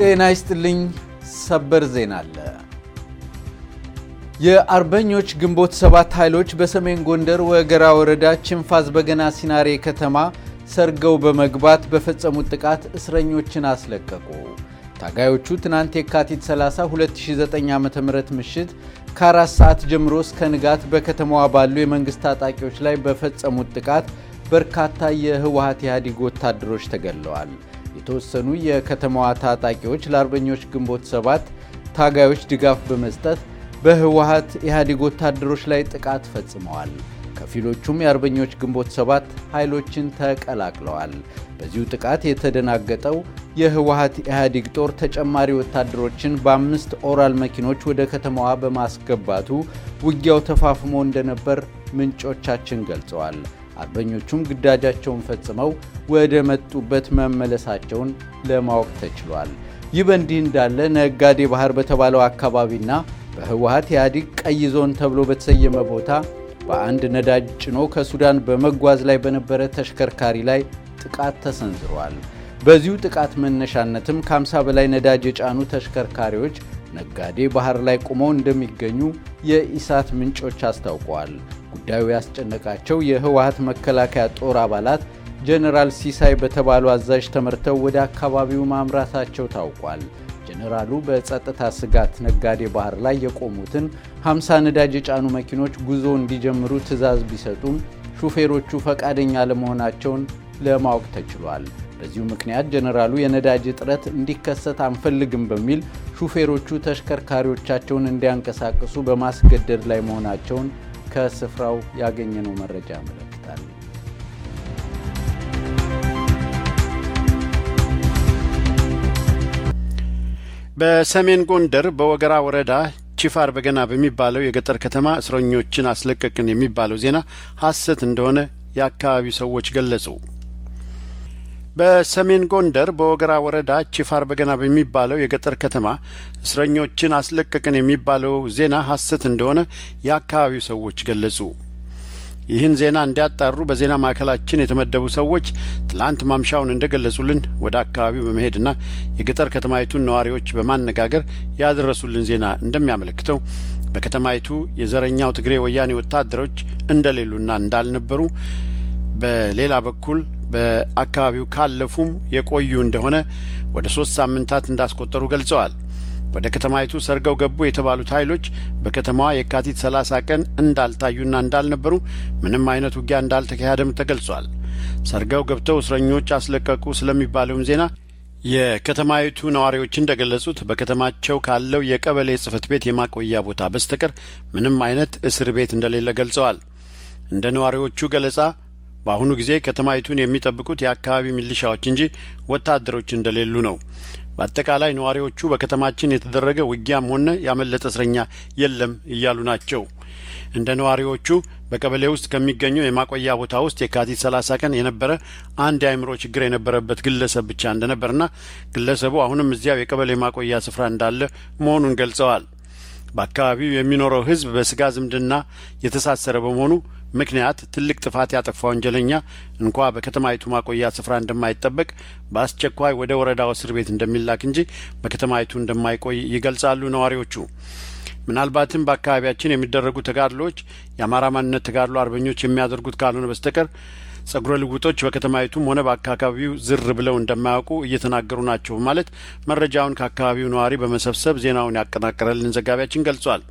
ጤና ይስጥልኝ። ሰበር ዜና አለ። የአርበኞች ግንቦት ሰባት ኃይሎች በሰሜን ጎንደር ወገራ ወረዳ ችንፋዝ በገና ሲናሬ ከተማ ሰርገው በመግባት በፈጸሙት ጥቃት እስረኞችን አስለቀቁ። ታጋዮቹ ትናንት የካቲት 30 2009 ዓ.ም ምሽት ከአራት ሰዓት ጀምሮ እስከ ንጋት በከተማዋ ባሉ የመንግሥት ታጣቂዎች ላይ በፈጸሙት ጥቃት በርካታ የህወሀት ኢህአዴግ ወታደሮች ተገድለዋል። የተወሰኑ የከተማዋ ታጣቂዎች ለአርበኞች ግንቦት ሰባት ታጋዮች ድጋፍ በመስጠት በህወሀት ኢህአዴግ ወታደሮች ላይ ጥቃት ፈጽመዋል። ከፊሎቹም የአርበኞች ግንቦት ሰባት ኃይሎችን ተቀላቅለዋል። በዚሁ ጥቃት የተደናገጠው የህወሀት ኢህአዴግ ጦር ተጨማሪ ወታደሮችን በአምስት ኦራል መኪኖች ወደ ከተማዋ በማስገባቱ ውጊያው ተፋፍሞ እንደነበር ምንጮቻችን ገልጸዋል። አርበኞቹም ግዳጃቸውን ፈጽመው ወደ መጡበት መመለሳቸውን ለማወቅ ተችሏል። ይህ በእንዲህ እንዳለ ነጋዴ ባህር በተባለው አካባቢና በህወሀት ኢህአዴግ ቀይ ዞን ተብሎ በተሰየመ ቦታ በአንድ ነዳጅ ጭኖ ከሱዳን በመጓዝ ላይ በነበረ ተሽከርካሪ ላይ ጥቃት ተሰንዝሯል። በዚሁ ጥቃት መነሻነትም ከ50 በላይ ነዳጅ የጫኑ ተሽከርካሪዎች ነጋዴ ባህር ላይ ቆመው እንደሚገኙ የኢሳት ምንጮች አስታውቀዋል። ጉዳዩ ያስጨነቃቸው የህወሀት መከላከያ ጦር አባላት ጀኔራል ሲሳይ በተባሉ አዛዥ ተመርተው ወደ አካባቢው ማምራታቸው ታውቋል። ጀኔራሉ በጸጥታ ስጋት ነጋዴ ባህር ላይ የቆሙትን 50 ነዳጅ የጫኑ መኪኖች ጉዞ እንዲጀምሩ ትዕዛዝ ቢሰጡም ሹፌሮቹ ፈቃደኛ ለመሆናቸውን ለማወቅ ተችሏል። በዚሁ ምክንያት ጀኔራሉ የነዳጅ እጥረት እንዲከሰት አንፈልግም በሚል ሹፌሮቹ ተሽከርካሪዎቻቸውን እንዲያንቀሳቅሱ በማስገደድ ላይ መሆናቸውን ከስፍራው ያገኘነው መረጃ ያመለክታል። በሰሜን ጎንደር በወገራ ወረዳ ቺፋር በገና በሚባለው የገጠር ከተማ እስረኞችን አስለቀቅን የሚባለው ዜና ሐሰት እንደሆነ የአካባቢው ሰዎች ገለጹ። በሰሜን ጎንደር በወገራ ወረዳ ቺፋር በገና በሚባለው የገጠር ከተማ እስረኞችን አስለቀቅን የሚባለው ዜና ሐሰት እንደሆነ የአካባቢው ሰዎች ገለጹ። ይህን ዜና እንዲያጣሩ በዜና ማዕከላችን የተመደቡ ሰዎች ትላንት ማምሻውን እንደገለጹልን ወደ አካባቢው በመሄድና የገጠር ከተማይቱን ነዋሪዎች በማነጋገር ያደረሱልን ዜና እንደሚያመለክተው በከተማይቱ የዘረኛው ትግሬ ወያኔ ወታደሮች እንደሌሉና እንዳልነበሩ በሌላ በኩል በአካባቢው ካለፉም የቆዩ እንደሆነ ወደ ሶስት ሳምንታት እንዳስቆጠሩ ገልጸዋል። ወደ ከተማይቱ ሰርገው ገቡ የተባሉት ኃይሎች በከተማዋ የካቲት ሰላሳ ቀን እንዳልታዩና እንዳልነበሩ ምንም አይነት ውጊያ እንዳልተካሄደም ተገልጿል። ሰርገው ገብተው እስረኞች አስለቀቁ ስለሚባለውም ዜና የከተማይቱ ነዋሪዎች እንደገለጹት በከተማቸው ካለው የቀበሌ ጽሕፈት ቤት የማቆያ ቦታ በስተቀር ምንም አይነት እስር ቤት እንደሌለ ገልጸዋል። እንደ ነዋሪዎቹ ገለጻ በአሁኑ ጊዜ ከተማይቱን የሚጠብቁት የአካባቢ ሚሊሻዎች እንጂ ወታደሮች እንደሌሉ ነው። በአጠቃላይ ነዋሪዎቹ በከተማችን የተደረገ ውጊያም ሆነ ያመለጠ እስረኛ የለም እያሉ ናቸው። እንደ ነዋሪዎቹ በቀበሌ ውስጥ ከሚገኘው የማቆያ ቦታ ውስጥ የካቲት ሰላሳ ቀን የነበረ አንድ የአእምሮ ችግር የነበረበት ግለሰብ ብቻ እንደነበርና ግለሰቡ አሁንም እዚያው የቀበሌ ማቆያ ስፍራ እንዳለ መሆኑን ገልጸዋል። በአካባቢው የሚኖረው ሕዝብ በስጋ ዝምድና የተሳሰረ በመሆኑ ምክንያት ትልቅ ጥፋት ያጠፋ ወንጀለኛ እንኳ በከተማይቱ ማቆያ ስፍራ እንደማይጠበቅ በአስቸኳይ ወደ ወረዳው እስር ቤት እንደሚላክ እንጂ በከተማይቱ እንደማይቆይ ይገልጻሉ ነዋሪዎቹ። ምናልባትም በአካባቢያችን የሚደረጉ ተጋድሎዎች የአማራ ማንነት ተጋድሎ አርበኞች የሚያደርጉት ካልሆነ በስተቀር ጸጉረ ልውጦች በከተማይቱም ሆነ በአካባቢው ዝር ብለው እንደማያውቁ እየተናገሩ ናቸው በማለት መረጃውን ከአካባቢው ነዋሪ በመሰብሰብ ዜናውን ያጠናቀረልን ዘጋቢያችን ገልጿል።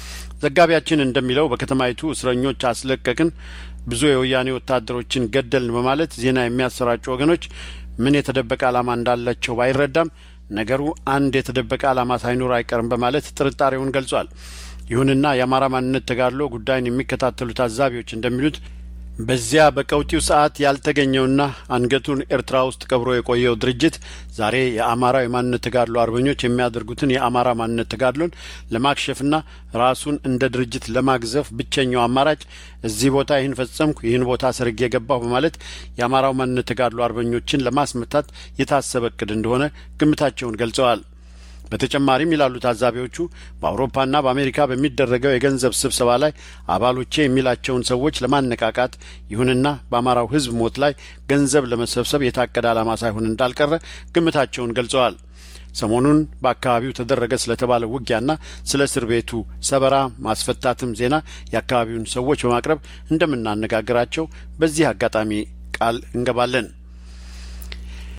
ዘጋቢያችን እንደሚለው በከተማይቱ እስረኞች አስለቀቅን፣ ብዙ የወያኔ ወታደሮችን ገደልን በማለት ዜና የሚያሰራጩ ወገኖች ምን የተደበቀ ዓላማ እንዳላቸው ባይረዳም ነገሩ አንድ የተደበቀ ዓላማ ሳይኖር አይቀርም በማለት ጥርጣሬውን ገልጿል። ይሁንና የአማራ ማንነት ተጋድሎ ጉዳይን የሚከታተሉ ታዛቢዎች እንደሚሉት በዚያ በቀውጢው ሰዓት ያልተገኘውና አንገቱን ኤርትራ ውስጥ ቀብሮ የቆየው ድርጅት ዛሬ የአማራ የማንነት ተጋድሎ አርበኞች የሚያደርጉትን የአማራ ማንነት ተጋድሎን ለማክሸፍና ራሱን እንደ ድርጅት ለማግዘፍ ብቸኛው አማራጭ እዚህ ቦታ ይህን ፈጸምኩ፣ ይህን ቦታ ሰርጌ የገባሁ በማለት የአማራው ማንነት ተጋድሎ አርበኞችን ለማስመታት የታሰበ እቅድ እንደሆነ ግምታቸውን ገልጸዋል። በተጨማሪም ይላሉ ታዛቢዎቹ በአውሮፓና በአሜሪካ በሚደረገው የገንዘብ ስብሰባ ላይ አባሎቼ የሚላቸውን ሰዎች ለማነቃቃት ይሁንና በአማራው ሕዝብ ሞት ላይ ገንዘብ ለመሰብሰብ የታቀደ ዓላማ ሳይሆን እንዳልቀረ ግምታቸውን ገልጸዋል። ሰሞኑን በአካባቢው ተደረገ ስለተባለው ውጊያና ስለ እስር ቤቱ ሰበራ ማስፈታትም ዜና የአካባቢውን ሰዎች በማቅረብ እንደምናነጋግራቸው በዚህ አጋጣሚ ቃል እንገባለን።